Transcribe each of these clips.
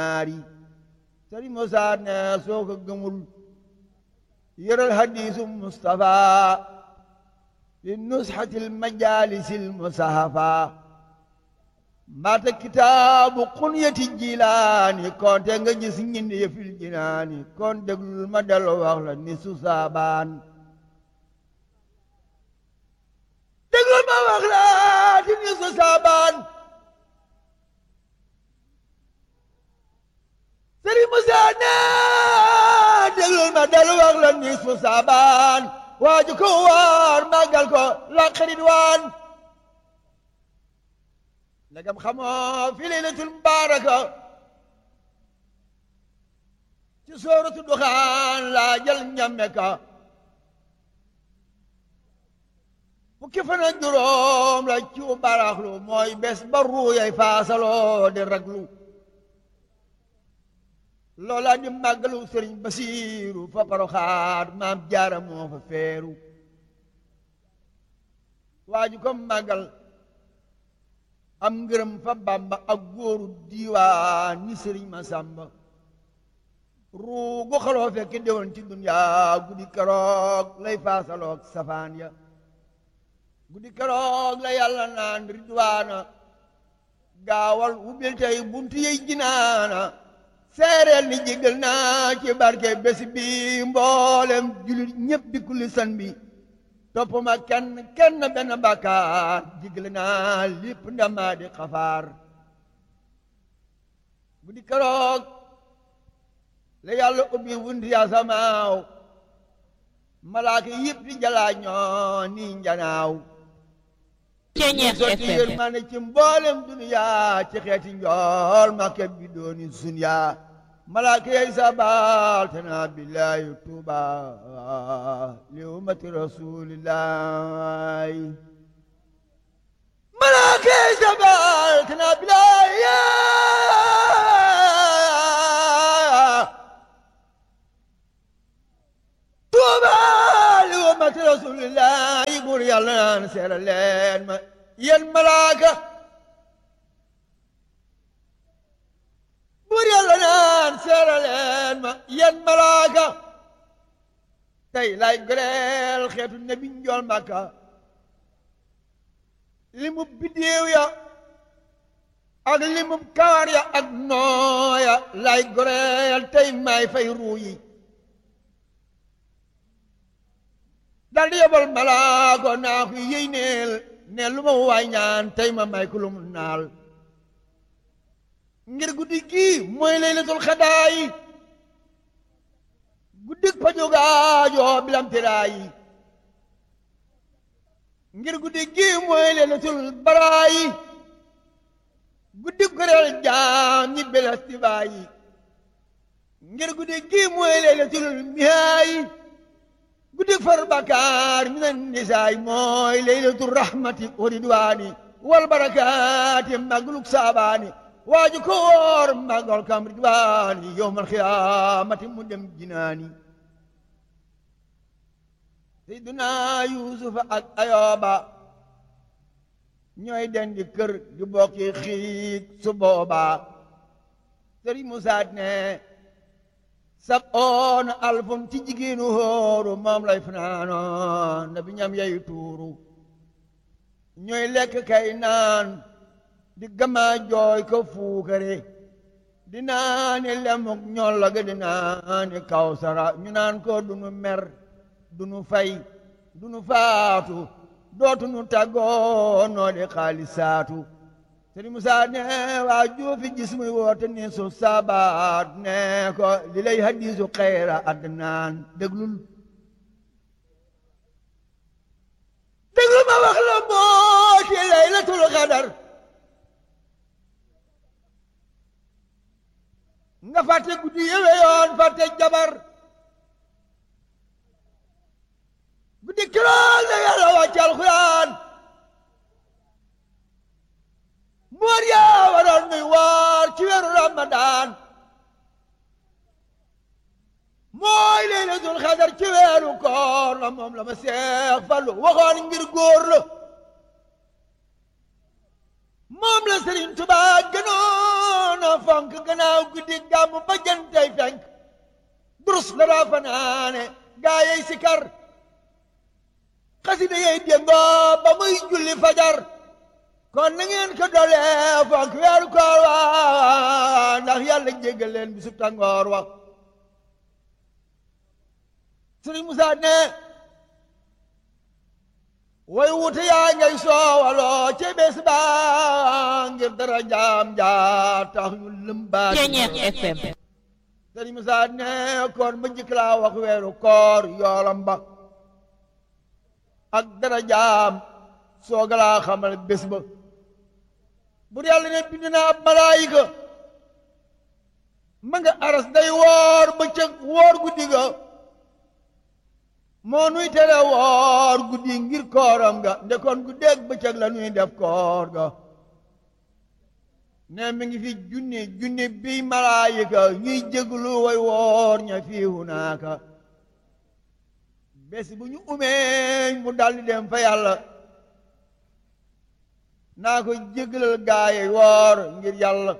naari sëriñ Musaa ne soo ko gëmul yëral hadiisu Mustafa li nusxatil majaalisil musahafa mbaata kitaabu xunyati jilaani konte nga gis ñindi yëfil jinaani kon déglul ma dellu wax la ni su saabaan déglul ma wax la ti ni su saabaan sëriñ Musaa ne déglul ma dellu wax la ni su saabaan waaju ko waar màggal ko la xarit waan ndegam xamoo fi laylatul mubaaraka ci sooratu duxaan laa jël ñamme ka fukki fan ak juróom la ci baraxlu mooy bés ba ruuyay faasaloo di raglu loola di màggalu sëriñ basiiru fa paroxaat maam jaara moo fa feeru waaju ko màggal am ngërëm fa bamba ak góoru diiwaan ni sëriñ ma sàmba ruugu xaloo fekk déwoon ci duniyaa guddi keroog lay faasaloog safaan ya guddi keroog la yàlla naan ridwaana gaawal ubbil tey buntu yey jinaana seereel ni jégal naa ci barke bés bi mboolem julit ñépp di kulli san bi topp ma kenn kenn benn bàkkaar jégal naa lépp ndamaa di xafaar guddi keroog la yàlla ubbi wunti asamaaw malaaka yëpp di jalaa ñoo ni njanaaw Ceeñeex sotti FM yërmande ci mboolem duniyaa ci xeeti njool makka bi dooni sunyaa malaaka yey sabal tana billahi tuuba li ummati rasulillahi malaaka yey sabal tana billahi tuuba li ummati rasulillahi buur yàlla naan seera leen ma yéen malaaka buur yàlla naan seera leen ma yéen malaaka tey lay goreel xeetu nabi njool màkka li mu biddéew ya ak li mu kawar ya ak nooya lay goreel tey may fay ruu yi dal di yebal malaako naa ko yéy neel ne lu ma waay ñaan tey ma may ko lu mu naal ngir guddi gii mooy laylatul xadaayi guddik pajogaajoo bilam tiraayi ngir guddi gii mooy laylatul baraayi guddik goreel jaam ñi belastibaayi ngir guddi gii mooy laylatul mihaayi guddik far bakaar minan nisaay mooy laylatu rahmati wa ridwaani wal barakaati magluk saabaani waaju ko woor magal kam ridwaani yowmal xiyaamati mu dem jinaani seyduna yuusufa ak ayooba ñooy dendi kër di bokki xiig su booba sëriñ musaat ne sab oona alfun ci jigéenu hóoru moom lay fanaanoon na bi ñam yey tuuru ñooy lekk kay naan di gama jooy ko fuukare di naani lemuk ñolloge di naani kawsara ñu naan ko dunu mer dunu fay dunu faatu dootunu tàggoo noo di xaalisaatu sëriñ Musaa ne waa juufi gis muy woote ni su sabaat ne ko li lay hadiisu xayra adnaan déglul déglul ma wax la mbooti laylatul xadar nga fàtte guddi yëwe yoon fàtte jabar guddi kirool la yàlla wàcc alxuraan moor yaa waroon muy woor ci weeru ramadaan mooy laylatul xadar ci weeru koor la moom la ma seex fallu waxoon ngir góor la moom la Sëriñ Tuubaa gënoon gënoon a fonk gannaaw guddi gàmm ba jantay fenk durus la daa fanaane gaa yey sikar xasida yey déngoo ba muy julli fajar kon na ngeen ko dolee fonk weeru koor wa ndax yàlla jéggal leen bisu tàngoor wa Sëriñ Musaa ne way wuute yaa ngay soowaloo ci bés ba ngir dara jaam jaa tax ñu lëmbaat Ceñeex FM Sëriñ Musaa ne koor ba njëkk laa wax weeru koor yoolam ba ak dara jaam sooga laa xamal bés ba bur yàlla ne bind na ab malaayika ma nga aras day woor bëccëg woor guddi ga moo nuy tere woor guddi ngir kooram ga ndekoon guddeeg bëccëg la nuy def koor ga ne mi ngi fi junni junni bi malaayika ñuy jéglu way woor ña fii hunaaka bés bu ñu umee mu daldi dem fa yàlla naa ko jégalal gaaye woor ngir yàlla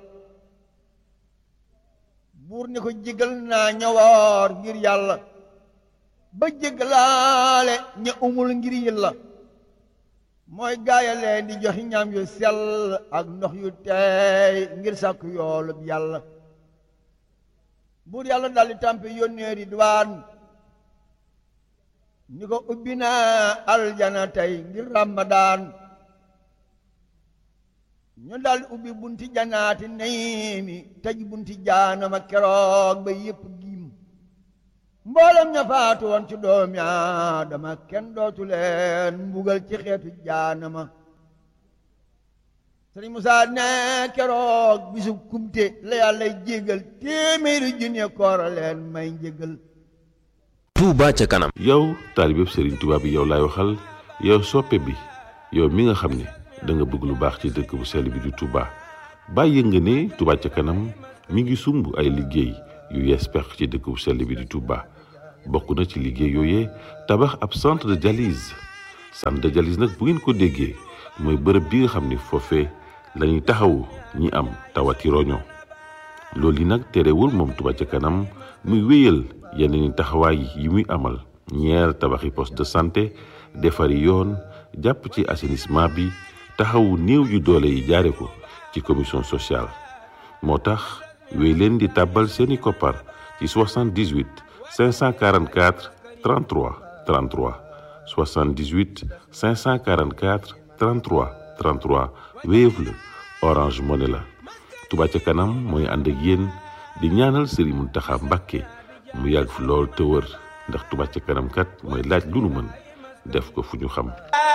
buur ni ko jégal naa ña woor ngir yàlla ba jégalaale ña umul ngir yàlla mooy gaaya leen di joxi ñam yu sell ak ndox yu teey ngir sàkk yoolub yàlla buur yàlla daldi tàmpe yónnee Ridwaan ni ko ubbi naa aljana tey ngir ramadaan ñu daldi ubbi bunti janaati nayimi tëj bunti jaanama keroog ba yépp giim mboolem ña faatu woon ci doomi aadama kenn dootu leen mbugal ci xeetu jaanama sëriñ Musaa ne keroog bisu kumte la yàlla jéggal téeméeri junne koora leen may njéggal Touba ca kanam yow taalibeb Serigne Touba bi yow laay waxal yow soppe bi yow mi nga xam ne da nga bëgg lu baax ci dëkk bu sell bi di Touba bàyyi nga ne Touba ca kanam mi ngi sumb ay liggéey yu yees pex ci dëkk bu sell bi di Touba bokk na ci liggéey yooyee tabax ab centre de dialyse centre de dialyse nag bu ngeen ko déggee mooy bërëb bi nga xam ne foofee la ñuy taxawu ñi am tawati roño loolu yi nag terewul moom Touba ca kanam muy wéyal yeneen taxawaay yi muy amal ñeer tabaxi poste de santé defari yoon jàpp ci assainissement bi taxawu néew yu doole yi jaare ko ci commission sociale moo tax wéy leen di tàbbal seeni koppar ci 78 544 33 33 78 544 33 33 Wave la Orange Money la Touba ca kanam mooy ànd ak yéen di ñaanal Serigne Mountakha Mbacké mu yàgg fi lool te wër ndax Touba ca kanam kat mooy laaj lu nu mën def ko fu ñu xam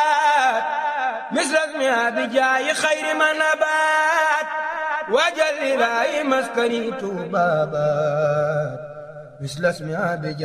مثل بجاي خير ما نبات وجل لا مسكني بابات مثل اسمها بجاي